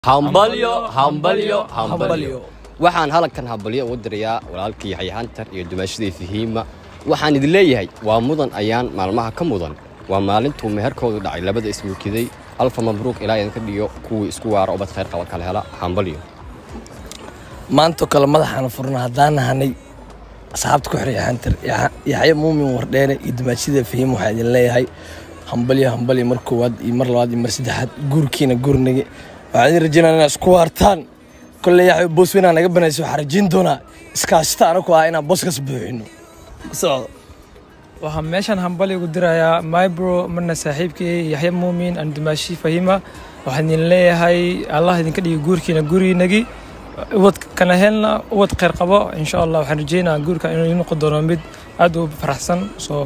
hambalyo hambalyo hambalyo Hambalyo. waxaan halkan hambalyo ugu dirayaa walaalkii yaxya hantar iyo dumaashadii fahiima waxaan idin leeyahay waa mudan ayaan maalmaha ka mudan waa maalintuu meherkoodu dhacay labada ismuukiday alfa mabruuq ilaa idinka dhiyo kuwii isku waara ubad khayr qaba kala hela hambalyo maantoo kale madaxaana furna haddaan nahanay asxaabta ku xiray xantar yaxya muumin wardheere iyo dumaashida fahiim waxaa idin leeyahay hambalyo hambalyo mar koowaad iyo mar labaad iyo mar saddexaad guurkiina guurnage waxaa idin rajaynaa inaa isku waartaan kolley yaxya boos weynaa naga banaysa waxaa rajayn doonaa iskaashita anaku ah inaan booskas buuxino socdo waxaan meeshan hambali ugu dirayaa mybro marna saaxiibkii yaxya muumin aan dumaashi fahima waxaan idin leeyahay allah idinka dhigi guurkiina guriinagi ubad kana helna ubad khayr qabo insha allah waxaan rajeynaa guurka inuu ii noqon doono mid aad u faraxsan soo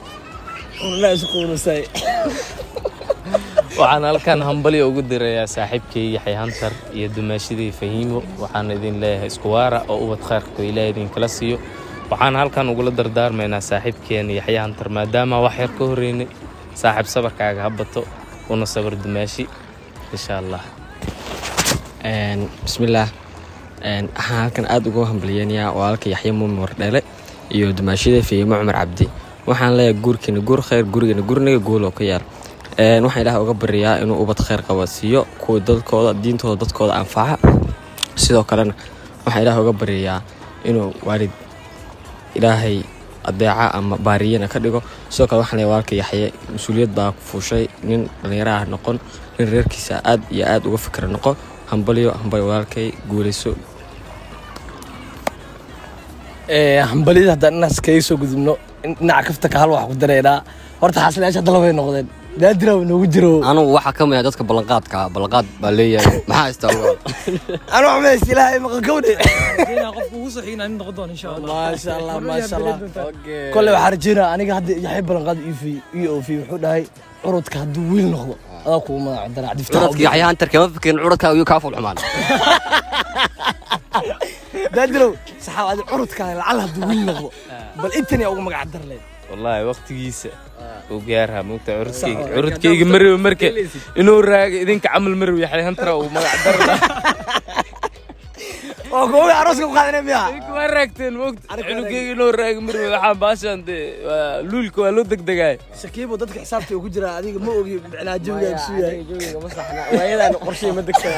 waxaan halkan hambalyo ugu dirayaa saaxiibkay yaxya hantar iyo dumaashadii fahiimo waxaan idin leeyahay isku waara oo ubad khayrka ilaahay idinkala siiyo waxaan halkan ugula dardaarmaynaa saaxiibkeena yaxya hantar maadaama wax yar ka horeynay saaxiib sabarkaaga ha bato una sabar dumaashi insha allah bismillaah waxaan halkan aada ugu hambalyeynayaa walaalka yaxya muumin wardheele iyo dumaashada fahiimo cumar cabdi waxaan leeyahay guurkiina guur khayr gurigeena gurniga guuloo ka yaar waxaan ilaah uga baryayaa inuu ubad khayr qaba siiyo kuwa dadkooda diintooda dadkooda anfaca sidoo kalena waxaan ilaah uga baryayaa inuu waalid ilaahay adeeca ama baariyana ka dhigo sidoo kale waxaan leeyahay walaalka yaxye mas-uuliyad baa ku fuushay nin dhallinyaro ah noqon nin reerkiisa aad iyo aad uga fikra noqo hambalyo hambalyo walaalkay guulayso hambalyada haddaan inaas kaga soo gudubno dhinaca kaftanka hal wax ku dareynaa horta xaasilayaasha dalabay noqdeen daadira way noogu jiro anugu waxaa ka mid ah dadka ballanqaadka ballanqaad baa leeyahay maxaa istaa anu xumays ilaahay maqalkowne rajeynaa qofka ugu soo xigna in noqon doono insha allah maasha allah maasha allah kole waxaa rajeynaa aniga hadda yaxay ballanqaad io ofi wuxuu dhahay curudka hadduu wiil noqdo adaa kugu magac dara curadka yaxya hantar kama fikirin curadka ayuu kaa fulxumaan daadirow saxaab adi curudka lacal hadduu wiil noqdo bal intan yaa ugu magac darleed wallaahi waqtigiisa uu gaarhaa moogta curudkayga curudkayga marow marka inuu raago idinka camal marow yaxya hantara uu magac darla oo kuwa arooska ku qaadana miya waa raagteen moogta cunugayga inuu raago marow waxaa baashaan dee waa luulka waa loo degdegaaya shakiibo dadka xisaabta ku jira adiga ma ogi micnaa jawigaa isu yahay waayadaan qorshay ma degtaa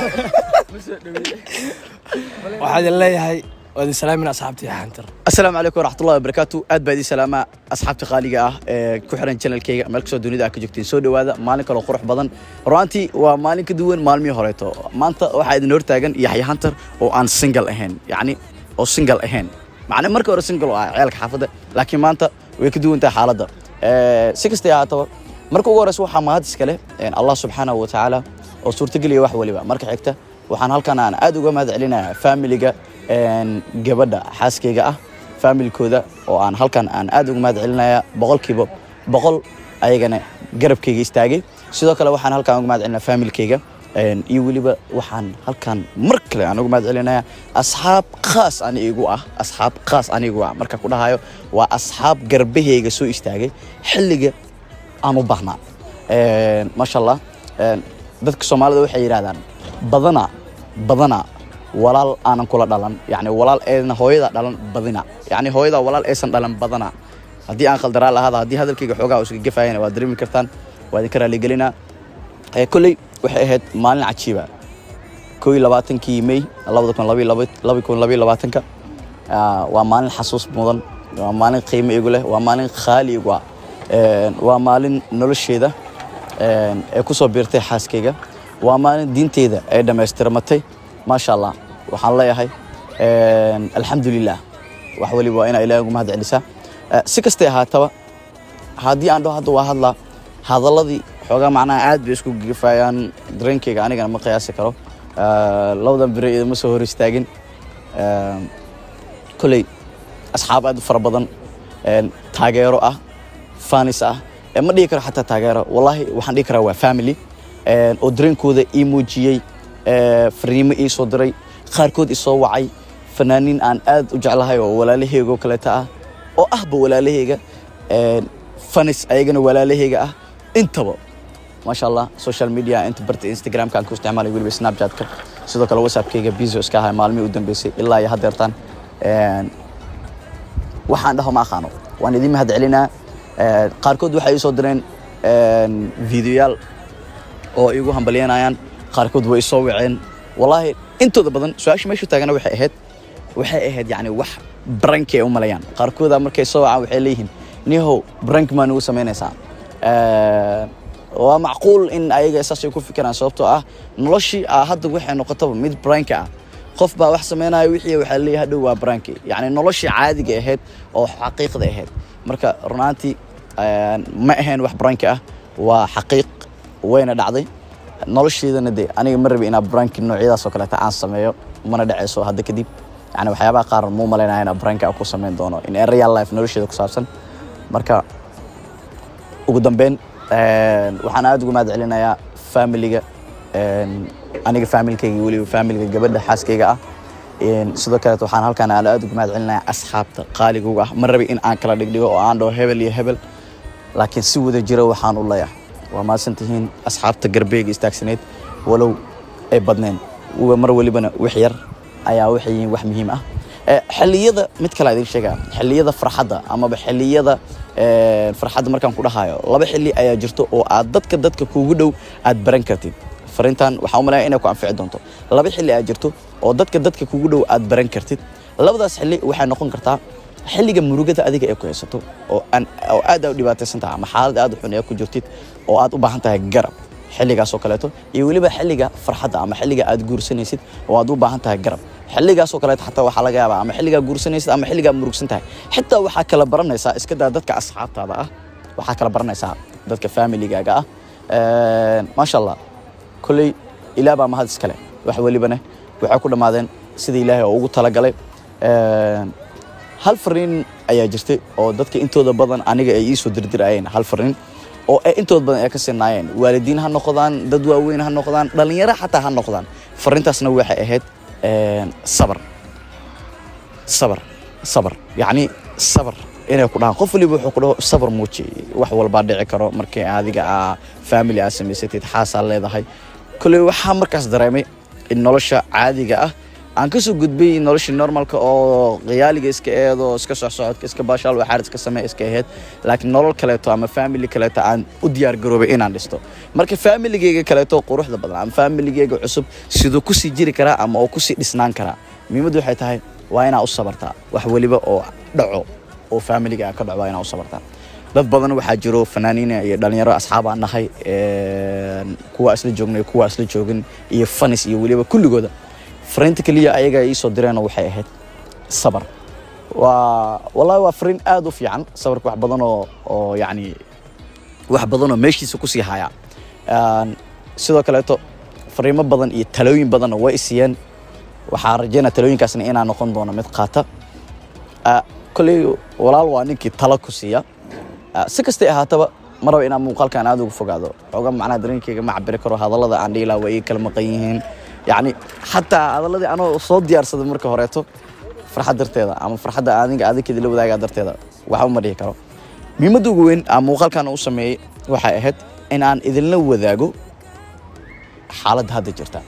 waxaa idin leeyahay waa idin salaamin asxaabta yaxantar asalaamu calaykum waraxmatullahi wabarakaatu aad baa idin salaamaa asxaabta qaaliga ah ee ku xiran janalkayga meel kastoo dunida ah ka joogtiin soo dhowaada maalin kaloo qurux badan runaantii waa maalin ka duwan maalmihii horeeto maanta waxaa idin hortaagan yaxya hantar oo aan single ahayn yacni oo single ahayn macne markii hore single oo ah ceelka xaafadda laakiin maanta way ka duwan tahay xaaladda si kastay ahaataba marka ugu horeysa waxaa mahad iskale allah subxaanahu wa tacaala oo suurtageliya wax waliba marka xigta waxaan halkan aan aad uga mahad celinayaa faamiliga gabadha xaaskayga ah faamilkooda oo aan halkan aan aad uga mahad celinaya boqolkiiba boqol ayagana garabkayga istaagay sidoo kale waxaan halkan uga mahad celinaya faamilkayga iyo weliba waxaan halkan mar kale aan uga mahad celinaya asxaab khaas ani igu ah asxaab khaas anigu ah marka ku dhahayo waa asxaab garbahayga soo istaagay xilliga aan u baahnaa maasha allah dadka soomaalida waxay yidhahdaan badana badana walaal aanan kula dhalan yani walaal eedna hooyada dhalan badina yani hooyada walaal aysan dhalan badana haddii aan khaldaraa lahaada haddii hadalkayga xoogaa iska gafayana waad dareemi kartaan waa idinka raaligelinaa kolley waxay ahayd maalin cajiiba koo iyo labaatankii may labada kun laba kun labaiyo labaatanka waa maalin xasuus mudan waa maalin qiimo igu leh waa maalin khaali igu ah waa maalin nolosheeda ee ku soo biirtay xaaskayga waa maalin diinteyda ay dhammaystirmatay maasha allah waxaan leeyahay alxamdulilah wax waliba waa inaa ilahay ugu mahad celisaa si kastay ahaataba haddii aan dhaho hadda waa hadlaa hadalladii xoogaa macnaha aad bay isku gafayaan dareenkayga anigana ma qiyaasi karo labadan bire idama soo hor istaagin kolley asxaab aad u fara badan taageero ah fanis ah ma dhihi karo xataa taageero wallaahi waxaan dhihi karaa waa family oo dareenkooda ii muujiyey fariimo ii soo diray qaarkood isoo wacay fanaaniin aan aad u jeclahay oo walaalaheyga oo kaleeta ah oo ahba walaalaheyga fanis ayagana walaalaheyga ah intaba maasha allah social media inta barta instagramka aan ku isticmaalay weliba snapchatka sidoo kale whatsappkayga biso iska ahay maalmihii u dambeysay ilaa iyo haddeertaan Een, waxaan dhaho ma aqaano waan idin mahad celinaa Een, qaarkood waxay ii soo direen een, videoyaal oo igu hambalyanayaan qaarkood way soo waceen wallaahi intooda badan su-aasha meeshu taagana waxay ahayd waxay ahayd yani wax branki ay u malayaan qaarkooda markay soo wacaan waxay leeyihiin nihow brank maa nugu samaynaysaa Een, waa macquul in ayaga saasay ku fikiraan sababtoo ah noloshii ah hadda waxay noqotaba mid branki ah qof baa wax samaynaya wixii waxaa leeyahay hadhow waa branki yacni noloshii caadiga ahayd oo xaqiiqda ahayd marka runaantii een, ma ahayn wax branki ah waa xaqiiq wayna dhacday nolosheedana de aniga ma rabi inaa branki noocyadaas oo kaleeta aan sameeyo mana dhaceyso hadda kadib yani waxyaabaha qaar muu malaynaya inaa branki aan ku sameyn doono in real life nolosheeda ku saabsan marka ugu dambeyn een, waxaan aad ugu mahad celinayaa familiga een, aniga familkayga weliba familiga gabadha xaaskayga ah Een, sidoo kaleet waxaan halkaan aan aad ugu mahad celinayaa asxaabta qaaliga uga ah ma rabi in aan kala dhigdhigo oo aan dhaho hebel iyo hebel laakiin si wada jira waxaan u leeyahay waa mahadsan tihiin asxaabta garbeega istaagsaneyd walow ay badneen Wa- mar welibana wax yar ayaa waxay yihiin wax muhiim ah Eh, xilliyada mid kale idin sheega xilliyada farxadda amaba xilliyada eh, farxadda markaan ku dhahayo laba xilli ayaa jirto oo aad dadka dadka kuugu dhow aad baran kartid fariintan waxaan u malaya inay ku anfici doonto laba xilli ayaa jirto oo dadka dadka kuugu dhow aad baran kartid labadaas xilli waxay noqon kartaa xilliga murugada adiga ee ku haysato oo aan oo aad aad u dhibaataysan tahay ama xaalad aad u xun ee ku jirtid oo aad u baahan tahay garab xilligaas oo kaleeto iyo weliba xilliga farxadda ama xilliga aad guursanaysid oo aad u baahan tahay garab xilligaas oo kaleeto xataa waxaa laga yaabaa ama xilligaa guursanaysid ama xilligaa murugsan tahay xitaa waxaa kala baranaysaa iska daa dadka asxaabtaada ah waxaa kala baranaysaa dadka familigaaga ah Een, maasha allah kolley ilaah baa mahad iskale wax welibana waxay ku dhammaadeen sida ilaahay oo ugu talagalay Een, hal fariin ayaa jirtay oo dadka intooda badan aniga ay iisoo dirdirayeen hal fariin oo ay intooda badan ay ka sinaayeen waalidiin ha noqdaan dad waaweyn ha noqdaan dhalinyaro xataa ha noqdaan fariintaasna waxay ahayd een, sabar sabar sabar yacni sabar inay ku dhahaan qof waliba wuxuu ku dhaho sabar muuji wax walbaa dhici karo markii adiga aa family aa samaysatid xaasaa leedahay kolley waxaa markaas dareemay in nolosha caadiga ah aan kasoo gudbay noloshii normalka oo qiyaaliga iska eedo iska socsocodka iska baashaal waxaar iska samee iska ahayd laakiin nolol kaleeto ama family kaleeto aan u diyaar garoobay inaan dhisto marka familigeyga kaleeto quruxda badan ama familigeyga cusub siduu kusii jiri karaa ama oo kusii dhisnaan karaa muhiimaddu waxay tahay waa inaa u sabartaa wax weliba oo dhaco oo familiga ka dhaco waa inaa u sabartaa dad badan waxaa jiro fanaaniina iyo dhalinyaro asxaab aan nahay een, kuwa isla joognay kuwa isla joogin iyo fanis iyo weliba kulligooda fariinta keliya ayaga ay iisoo direen waxay ahayd sabar waa wallahi waa fariin aad u fiican sabarka wax badan oo oo yacni wax badan oo meeshiisa kusii haya Een, sidoo kaleeto fariimo badan iyo talooyin badanna way isiiyeen waxaan rajeynaa talooyinkaasna inaa noqon doono mid qaata Ah, kolley walaal waa ninkii talo ku siiya Ah, si kastay ahaataba ma raba inaan muuqaalkan aad uga fogaado xooga macnaha dareenkayga ma cabiri karo hadallada aan dhihi lahaa way ii kala maqan yihiin yacni xataa hadalladii anoo soo diyaarsaday marka horeeto farxad darteeda ama farxadda adiga adinkeeda la wadaagaa darteeda waxba ma dhihi karo muhiimadda ugu weyn aan muuqaalkan u sameeyey waxay ahayd in aan idinla wadaago xaaladda hadda jirta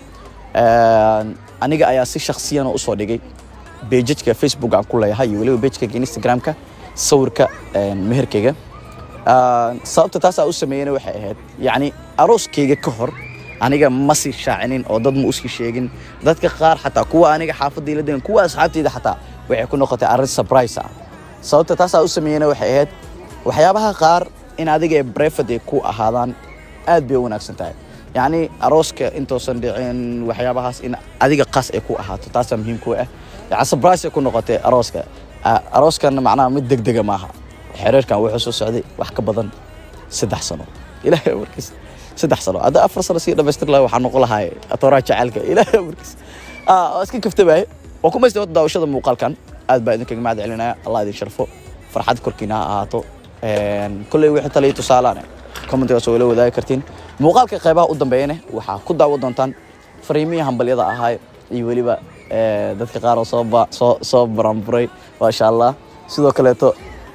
Een, aniga ayaa si shaksiyana usoo dhigay bejajka facebook aan ku leeyahay iyo weliba bejkayga instagramka sawirka een, meherkayga Een, sababta taasaa u sameeyena waxay ahayd yacni arooskayga ka hor aniga ma sii shaacinin oo dad ma usii sheegin dadka qaar xataa kuwa aniga xaafadda ila degan kuwa asxaabtayda xataa waxay ku noqotay arrin surprise ah sababta taasaa u sameeyena waxay ahayd waxyaabaha qaar in adiga ee brefad ay ku ahaadaan aad bay u wanaagsan tahay yacni arooska intoosan dhicin waxyaabahaas in adiga qaas ay ku ahaato taasaa muhiim ku ah yani surprise ay ku noqotay arooska Ah, arooskana macnaha mid degdega maaha xereerkan wuxuu soo socday wax ka badan saddex sano ilaahay warkiis saddex sano hadda afar sano sii dhamaystir lahaa waxaa noqon lahaa atooraha jacaylka ilaahay warkiis Ah, waa iska kaftabaye waa ku maystay daawashada muuqaalkan aad baa idinkaga mahad celinaya allah idin sharfo farxad korkiina ha ahaato Een, kolley wixii taliya tusaalaane commentigaas oo ila wadaagi kartiin muuqaalka qaybaha u dambeeyana waxaa ku daawo doontaan fariimihii hambalyada ahaa iyo weliba eh, dadka qaar oo soo ba- soo soo baranburay maasha allah sidoo kaleeto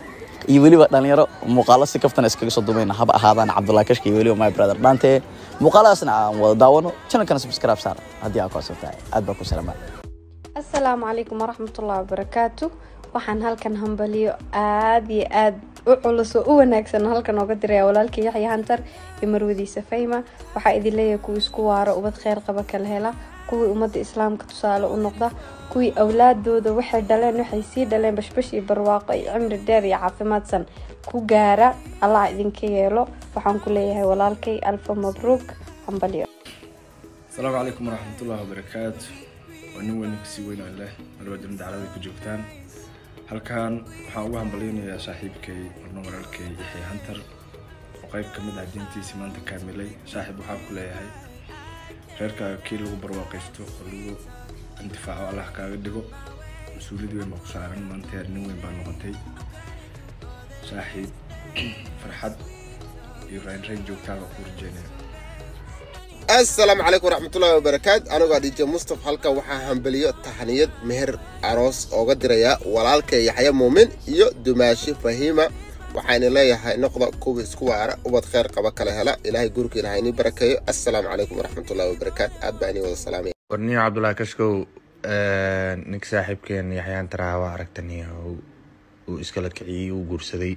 iyo weliba dhalinyaro muuqaalo si kaftana iskaga soo dumayna haba ahaadaan cabdullahi kashka iyo weliba my brother dhaante muuqaaladaasna aan wada daawano channelkana subscribe saar haddii aa ku cusub tahay aad baa ku salaamaa asalaamu calaykum waraxmatullahi wabarakaatu waxaan halkan hambaliyo aad iyo aad u culus oo u wanaagsan halkan ooga diraya walaalkii yaxya hantar iyo marwadiisa fayma waxaa idin leeyahay kuwii isku waaro ubad kheyr qaba kala hela kuwii ummadda islaamka tusaale u noqda kuwii awlaadooda waxay dhaleen waxay sii dhaleen bashbash iyo barwaaqo iyo cimri dheer iyo caafimaadsan ku gaara allah idinka yeelo waxaan ku leeyahay walaalkay alfa mabruuk hambaliyo asalaamu calaykum waraxmatullahi wabarakaatu waa nin weyn kasii weyn oo leh malba dibna daclada ku joogtaan halkan waxaan ugu hambalyaynayaa saaxiibkay marna walaalkay yaxya hantar oo qayb ka mid ah diintiisii maanta kaamilay saaxiib waxaa ku leeyahay reerkaaga kii lagu barwaaqaysto oo lagu intifaaco allah kaaga dhigo mas-uuliyad weyn baa ku saaran maanta heer nin weyn baa noqotay saaxiib farxad iyo raynrayn joogtaa baa ku rajeynaya asalaamu calaykum waraxmatullaahi wabarakaatu anigoo dj mustaf halkan waxaa hambeliyo tahniyad meher aroos ooga dirayaa walaalka yaxya muumin iyo dumaashi fahiima waxayna leeyahay noqda kuwa isku waara ubad kheyr qaba kala hela ilaahay gurigiina ha inii barakeeyo assalaamu calaykum waraxmatullaahi wabarakaatu aad baa inii wada salaamaya warniyo cabdullaahi kashkow ninka saaxiibkeen yaxyaan taraha waa aragta niyahow uu iskala kiciyey uu guursaday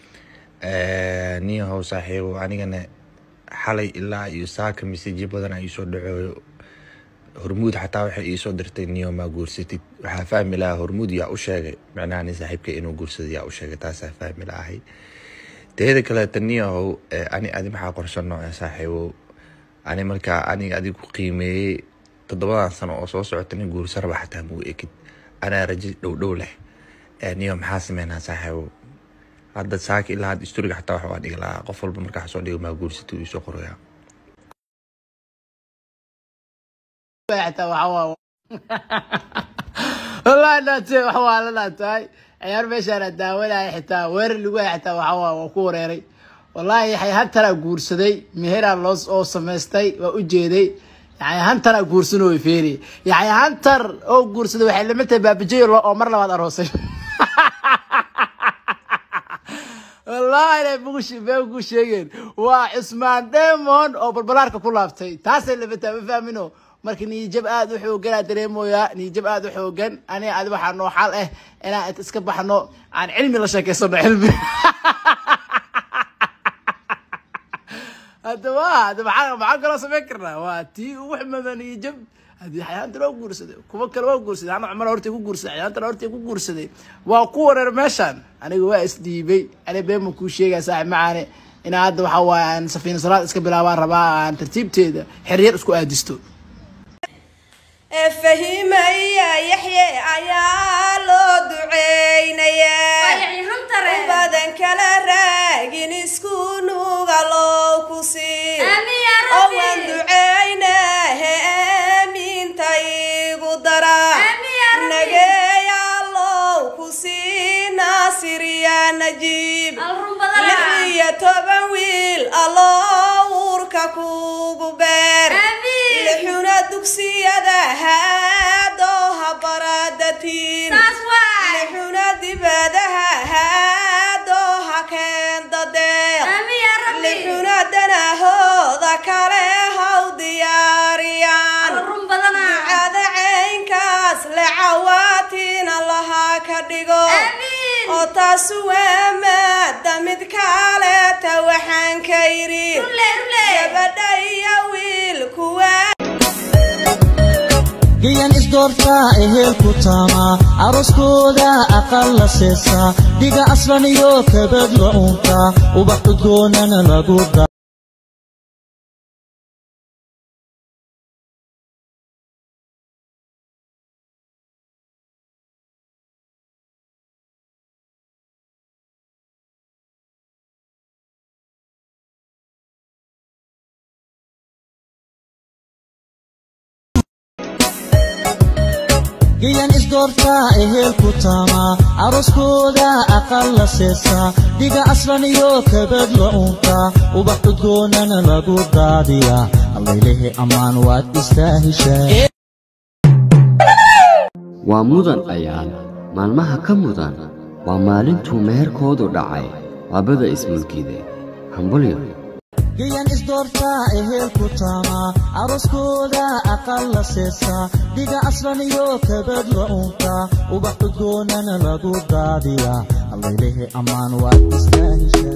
niyahow saaxiibow anigana xalay ilaa iyo saaka mesajyo badan iisoo dhacooyo hormuud xataa waxay iisoo dirtay niyo maa guursatid waxaa fahmi lahaa hormuud yaa u sheegay micnaha nin saaxiibka inuu guursado yaa u sheegay taasaa fahmi lahay teeda kaleeta niyahow ani adi maxaa qorsano ee saaxiibow ani markaa aniga adiga ku qiimeeyey toddobadan sano oo soo socota nin guursaraba xataa muu ekid anaa rajo dhowdhow leh niyo maxaa sameynaa saaxiibow hadda saaka ilaa hadda istoriga xataa waxa waa dhigi lahaa qof walba markaa soo dhigo maa guursata uu isoo qorayaa wallahi dhaate wax waa la dhaatahay ciyaar meeshaana daawanaya xitaa weerar lagu haya xitaa waxa waa waa ku wareeray wallahi yaxay hantaraa guursaday meheraa loo oo samaystay waa u jeeday yaxay hantaraa guursanoo feeri yaxay hantar oo guursaday waxay lamid tahay baabajeyo oo mar labaad aroosay wallahi inay bugu sheegeen waa cusmaan demon oo balbalaarka ku laabtay taasay labataa ma fahmino marka niyijab aad u xooganaa dareemoyaa niyijab aad u xoogan aniga adi waxaa noo xal ah inaan iska baxno aan cilmi la sheekeysano cilmi hadda wa hadda maxaa maxaa kaloo samayn karnaa waa tii ugu xumada niyijab haddii xayaanta loo guursaday kuwa kale waa guursaday ana cumar hortay ku guursaday xayaantana hortay ku guursaday waa ku wareer meeshaan aniga waa isdhiibay ani beema kuu sheegaya saaxib macaane inaa hadda waxaa waaye aan safiina salaad iska bilaabaan rabaa aan tartiibteeda xeryar isku aadisto fahimaya yaxye ayaa loo duceynayaa badan kala raagin isku nuga loo ku sii oo waan duceynahe aaminta igu dara nageeyalow ku sii naasiriya najiib lix iyo toban wiil alloo uurka kugu beer lixuna dugsiyada haadooha baradatiin lixuna dibadaha haadooha keendadeeq lixuna danahooda kale haw diyaariyaan ducada caynkaas lecawaatiina lahaa ka dhigo oo taasu waa maada mid kaleeta waxaan ka yidhi gabadha iyo wiilkuwa geyan isdoortaa ehel ku taamaa aroskooda aqal la seesaa dhiga aslan iyo kabad la uuntaa ubax udgoonana lagu da geyan isdoortaa ehel ku taamaa aroskooda aqal la seesaa dhiga aslan iyo kabad la uuntaa ubax udgoonana lagu daadiyaa allaylehe ammaan waad istaahishaa waa mudan ayaan maalmaha ka mudan waa maalintuu meherkoodu dhacay labada ismulkiide hambalyo gayan isdoortaa ehelku taamaa aroskooda aqal la seesaa dhiga aslan iyo kabad la unkaa ubax udgoonana lagu daadiyaa allaylehe ammaan waad istaaheshaa